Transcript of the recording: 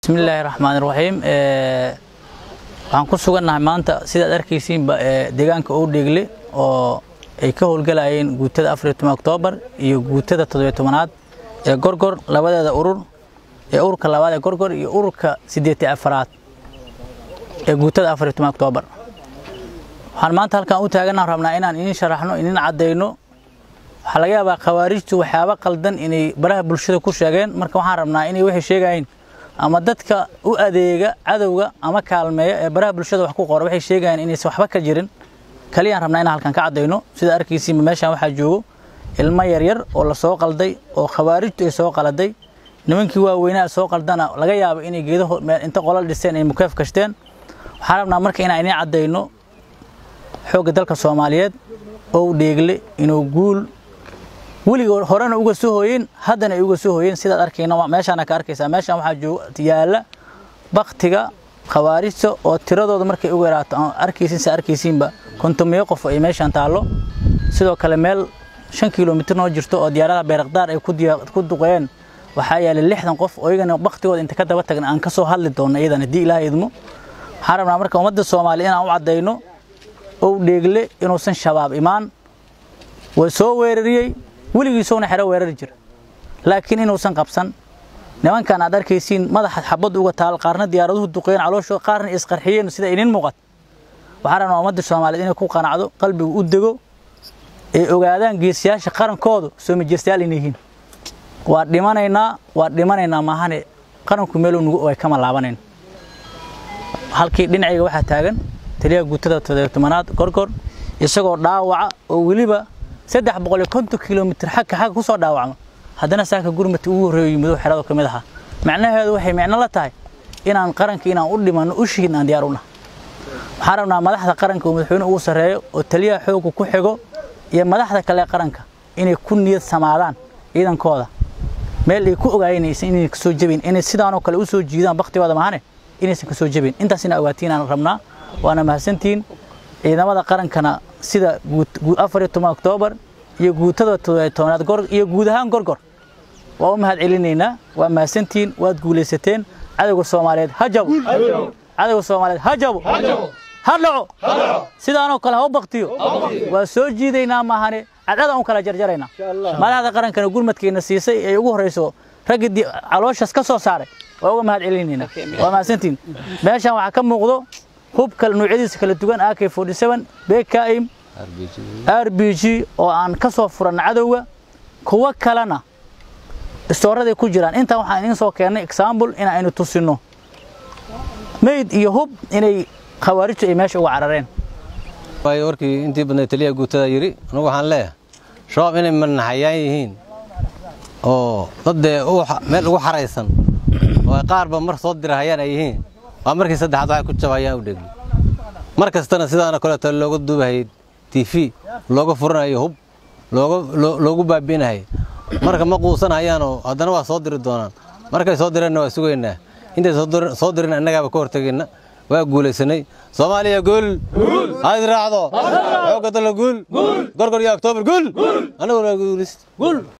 bismillaahi raxmaani raxiim waxaan ku sugannahay maanta sidaad arkaysiinba deegaanka owdheegle oo ay ka howlgalayeen guutada afariyo toban oktoobar iyo guutada toddobiyo tobanaad ee gorgor labadeeda urur ee ururka labaad ee gorgor iyo ururka siddeeti afaraad ee guutada afariyo toban oktoobar waxaan maanta halkan u taagannaha rabnaa inaan idiin sharaxno idiin caddayno waxaa laga yaabaa khawaarijtu waxyaaba qaldan inay baraha bulshada ku sheegeen marka waxaan rabnaa inay waxay sheegayeen ama dadka u adeega cadowga ama kaalmeeya ee baraha bulshada wax ku qora waxay sheegayeen inaysan waxba ka jirin kaliyaan rabnaa inaan halkan ka caddayno sida arkaysiinba meeshaan waxaa joogo ilmo yaryar oo la soo qalday oo khawaarijtu ay soo qaladay nimankii waaweynaa soo qaldana laga yaabo inay geedaho inta qolal dhisteen ay mukeef kashteen waxaan rabnaa marka inaan idiin caddayno xoogga dalka soomaaliyeed oo dheegle inuu guul weligood horena uga soo hooyeen haddana ay uga soo hooyeen sidaad arkayna meeshaana ka arkaysaa meeshaan waxaa jooga yaalla baktiga khawaarijta oo tiradooda markay uga yaraato aan arkaysin se arkaysiinba kontomiyo qof ay meeshaan taallo sidoo kale meel shan kilomitir noo jirto oo diyaaradaha bayrakdaar ay ku duqeen waxaa yaallay lixdan qof oo iyagana baktigooda inta ka daba tagna aan ka soo hadli doonno iyadan haddii ilaah idmo waxaan rabnaa marka ummadda soomaaliya inaan u caddayno ow dheegle inuusan shabaab imaan way soo weerariyey weligiisowna xero weerari jira laakiin inuusan qabsan nimankan aad arkaysiin madaxa xabad uga taal qaarna diyaaraduhu duqeen calooshooda qaarna isqarxiyeen sida idin muuqat waxaan rabnaa ummadda soomaaliyeed inay ku qanacdo qalbigu u dego ay ogaadaan geesiyaasha qarankoodu soo majirstayaal inay yihiin waa dhimanaynaa waa dhimanaynaa maahane qaranku meeluu nugu ogay kama laabanayn halkii dhinacayga waxaa taagan taliyaha guutada todobtobanaad gorgor isagoo dhaawaca oo weliba saddex boqol iyo konton kilomitir xagka xagga ku soo dhaawacmo haddana saaka gurmati ugu horreeyo yimid oo xerada ka mid ahaa macnaheedu waxay micno la tahay inaan qaranka inaan u dhimanno u shihin aan diyaar u nahay waxaan rabnaa madaxda qaranka oo madaxweyne ugu sarreeyo oo taliyaha xoogga ku xigo iyo madaxda kale qaranka inay ku niyad samaadaan ciidankooda meel ay ku ogaayeenaysan inay ka soo jebin inay sidaanoo kale u soo jiidaan baktigooda mahane inaysan ka soo jebin intaas ina ogaatiin rabnaa waana mahadsantihiin ciidamada qarankana sida afar iyo toban oktoobar iyo guutada toddobiyo tobanaad gor iyo guud ahaan gorgor waa u mahad celinaynaa waa mahadsantihiin waad guulaysateen cadowga soomaaliyeed ha jabo cadowga soomaaliyeed ha jabo ha dhaco sidaanoo kale ha u baktiyo waa soo jiidaynaa maahane cadcadaan u kala jarjaraynaa madaxda qarankana gurmadkeenna siisay ay ugu horrayso raggii calooshaas ka soo saaray waa uga mahad celinaynaa waa mahadsantihiin meeshaan waxaa ka muuqdo hubka nuucyadiisa kala duwan ak bkm r b g oo aan ka soo furanna cadowga kuwo kalena istooraday ku jiraan intaa waxaan idiin soo keennay exaambul in aynu tusinno mayd iyo hub inay khawaarijtu ay meesha uga carareen waayo warkii intii badnay taliyaha guutada yidhi anugu waxaan leeyahay shabaab inay manaxayaan yihiin oo daddee meel ugu xaraysan oo ay qaarba mar soo dirahayaan ay yihiin waa markii saddexaad waxay ku jabayaan u dhegli mar kastana sidaana kaleeto looga duubahayay tv looga furanayo hub loogu baabi'inahay marka ma quusanahayaanoo haddana waa soo diri doonaan markay soo direenna waa sugaynaa intay soo dirin annagaaba ka hortegayna waa guulaysanay soomaaliya guul ha is raacdo xoogga dalla guul gorgor iyo oktoobar guul annaguna guulayst